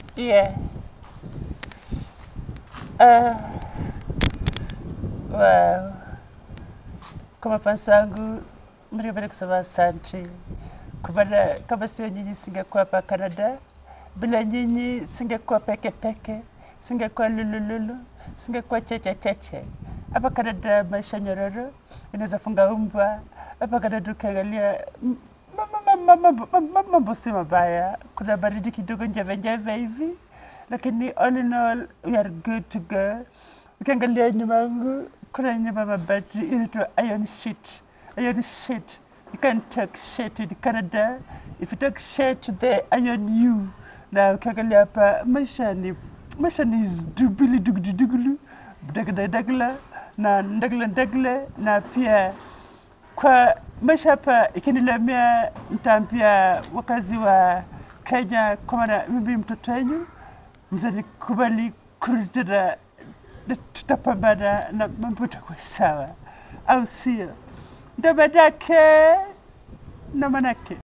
Yeah. Uh, wow. Kwa mafansi wangu mlipenda kusema asante, kwa maana kama sio nyinyi singekuwa hapa Canada. Bila nyinyi singekuwa peke peke, singekuwa lulululu, singekuwa cheche cheche. Hapa Canada maisha nyororo, inaweza funga umbwa hapa Canada. Ukiangalia m- ma- ma- ma- ma- ma- ma- mambo si mabaya, kuna baridi kidogo njeve njeve hivi, lakini all in all we are good to go. Ukiangalia nyuma yangu kuna nyumba mabati inaitwa iron sheet. Iron sheet. You can talk shit in Canada. If you talk shit, they iron you. Na ukiangalia hapa maisha ni maisha ni dubili dugulu dugulu dagla dagla na ndagla ndagla na pia kwa maisha hapa ikinilemea, nitaambia wakazi wa Kenya, kwa maana mimi mtoto wenyu, mtanikubali kurudi tena, na tutapambana na mambo itakuwa sawa, au sio? Ndo manake na manake